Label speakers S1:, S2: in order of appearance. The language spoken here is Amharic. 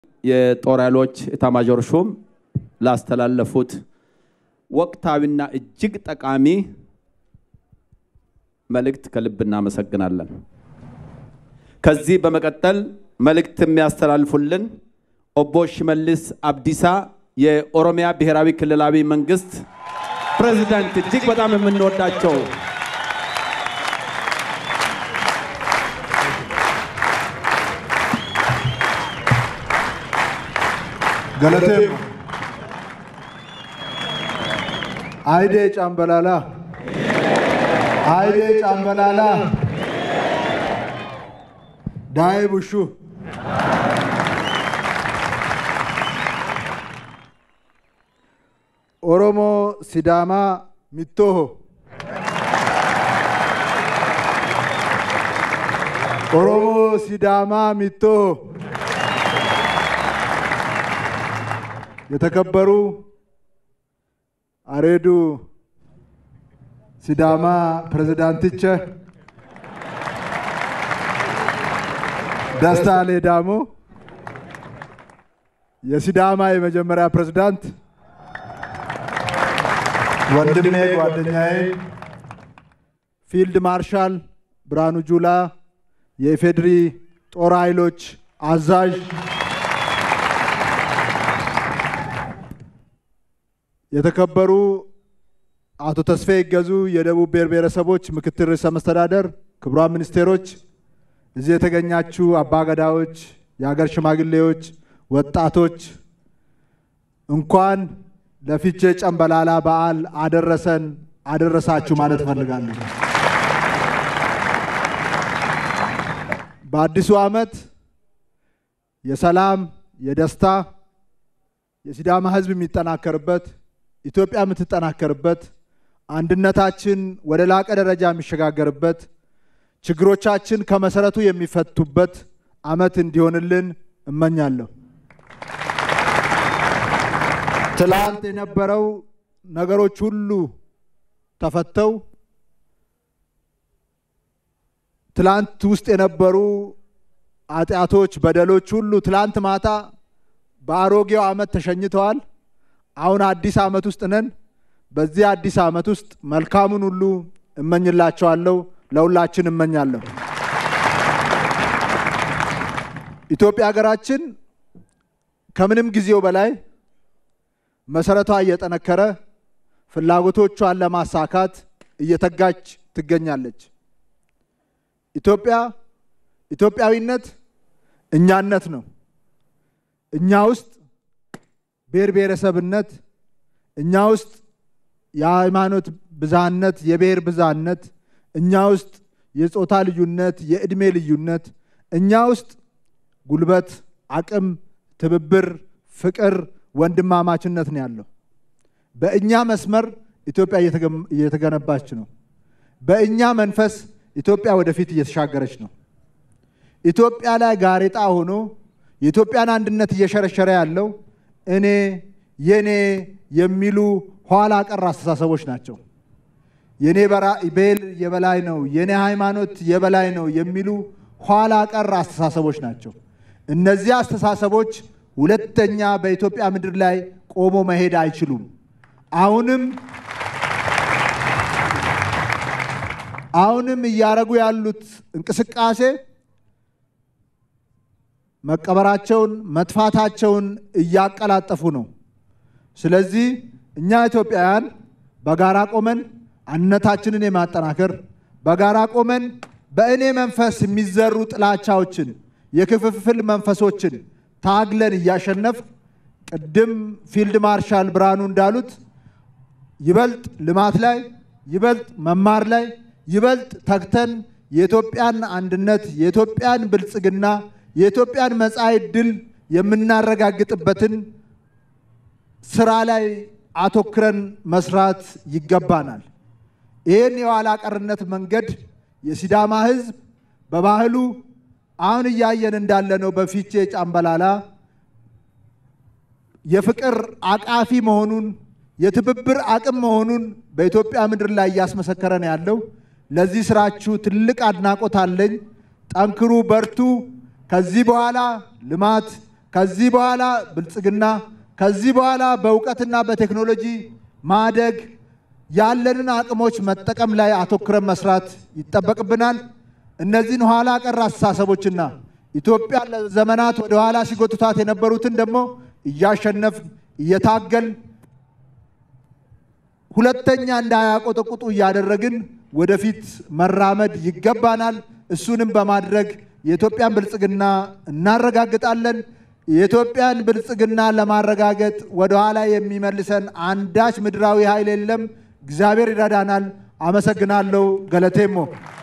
S1: የጦር ኃይሎች ኤታማዦር ሹም ላስተላለፉት ወቅታዊና እጅግ ጠቃሚ መልእክት ከልብ እናመሰግናለን። ከዚህ በመቀጠል መልእክት የሚያስተላልፉልን ኦቦ ሽመልስ አብዲሳ የኦሮሚያ ብሔራዊ ክልላዊ መንግስት ፕሬዚዳንት እጅግ በጣም የምንወዳቸው
S2: ገለቴም አይዴ ጫምበላላ አይዴ ጫምበላላ ዳይ ቡሹ ኦሮሞ ሲዳማ ሚቶሆ ኦሮሞ ሲዳማ ሚቶሆ የተከበሩ አሬዱ ሲዳማ ፕሬዝዳንትቸ ደስታ ሌዳሞ የሲዳማ የመጀመሪያ ፕሬዝዳንት ወንድሜ ጓደኛዬ ፊልድ ማርሻል ብርሃኑ ጁላ የኢፌድሪ ጦር ኃይሎች አዛዥ የተከበሩ አቶ ተስፋዬ ይገዙ የደቡብ ብሔር ብሔረሰቦች ምክትል ርዕሰ መስተዳደር፣ ክቡራን ሚኒስቴሮች፣ እዚህ የተገኛችሁ አባገዳዎች፣ የሀገር ሽማግሌዎች፣ ወጣቶች እንኳን ለፊቼ ጨምበላላ በዓል አደረሰን አደረሳችሁ ማለት እፈልጋለሁ። በአዲሱ ዓመት የሰላም የደስታ የሲዳማ ሕዝብ የሚጠናከርበት ኢትዮጵያ የምትጠናከርበት አንድነታችን ወደ ላቀ ደረጃ የሚሸጋገርበት ችግሮቻችን ከመሰረቱ የሚፈቱበት ዓመት እንዲሆንልን እመኛለሁ። ትላንት የነበረው ነገሮች ሁሉ ተፈተው ትላንት ውስጥ የነበሩ ኃጢአቶች፣ በደሎች ሁሉ ትላንት ማታ በአሮጌው ዓመት ተሸኝተዋል። አሁን አዲስ ዓመት ውስጥ ነን። በዚህ አዲስ ዓመት ውስጥ መልካሙን ሁሉ እመኝላቸዋለሁ፣ ለሁላችን እመኛለሁ። ኢትዮጵያ ሀገራችን ከምንም ጊዜው በላይ መሰረቷ እየጠነከረ ፍላጎቶቿን ለማሳካት እየተጋች ትገኛለች። ኢትዮጵያ ኢትዮጵያዊነት እኛነት ነው። እኛ ውስጥ ብሔር ብሔረሰብነት፣ እኛ ውስጥ የሃይማኖት ብዝሃነት፣ የብሔር ብዝሃነት፣ እኛ ውስጥ የጾታ ልዩነት፣ የዕድሜ ልዩነት፣ እኛ ውስጥ ጉልበት፣ አቅም፣ ትብብር፣ ፍቅር፣ ወንድማማችነት ነው ያለው። በእኛ መስመር ኢትዮጵያ እየተገነባች ነው። በእኛ መንፈስ ኢትዮጵያ ወደፊት እየተሻገረች ነው። ኢትዮጵያ ላይ ጋሬጣ ሆኖ የኢትዮጵያን አንድነት እየሸረሸረ ያለው እኔ የኔ የሚሉ ኋላ ቀር አስተሳሰቦች ናቸው። የኔ ብሔር የበላይ ነው፣ የኔ ሃይማኖት የበላይ ነው የሚሉ ኋላ ቀር አስተሳሰቦች ናቸው። እነዚህ አስተሳሰቦች ሁለተኛ በኢትዮጵያ ምድር ላይ ቆሞ መሄድ አይችሉም። አሁንም አሁንም እያደረጉ ያሉት እንቅስቃሴ መቀበራቸውን መጥፋታቸውን እያቀላጠፉ ነው። ስለዚህ እኛ ኢትዮጵያውያን በጋራ ቆመን አንድነታችንን የማጠናከር በጋራ ቆመን በእኔ መንፈስ የሚዘሩ ጥላቻዎችን፣ የክፍፍል መንፈሶችን ታግለን እያሸነፍ ቅድም ፊልድ ማርሻል ብርሃኑ እንዳሉት ይበልጥ ልማት ላይ ይበልጥ መማር ላይ ይበልጥ ተግተን የኢትዮጵያን አንድነት የኢትዮጵያን ብልጽግና የኢትዮጵያን መጻኢ ዕድል የምናረጋግጥበትን ስራ ላይ አተኩረን መስራት ይገባናል። ይህን የኋላ ቀርነት መንገድ የሲዳማ ሕዝብ በባህሉ አሁን እያየን እንዳለነው በፊቼ ጫምበላላ የፍቅር አቃፊ መሆኑን የትብብር አቅም መሆኑን በኢትዮጵያ ምድር ላይ እያስመሰከረ ነው ያለው። ለዚህ ስራችሁ ትልቅ አድናቆት አለኝ። ጠንክሩ፣ በርቱ። ከዚህ በኋላ ልማት፣ ከዚህ በኋላ ብልጽግና፣ ከዚህ በኋላ በእውቀትና በቴክኖሎጂ ማደግ ያለንን አቅሞች መጠቀም ላይ አተኩረን መስራት ይጠበቅብናል። እነዚህን ኋላ ቀር አስተሳሰቦችና ኢትዮጵያ ለዘመናት ወደ ኋላ ሲጎትቷት የነበሩትን ደግሞ እያሸነፍ እየታገል ሁለተኛ እንዳያቆጠቁጡ እያደረግን ወደፊት መራመድ ይገባናል። እሱንም በማድረግ የኢትዮጵያን ብልጽግና እናረጋግጣለን። የኢትዮጵያን ብልጽግና ለማረጋገጥ ወደኋላ የሚመልሰን አንዳች ምድራዊ ኃይል የለም። እግዚአብሔር ይረዳናል። አመሰግናለሁ። ገለቴሞ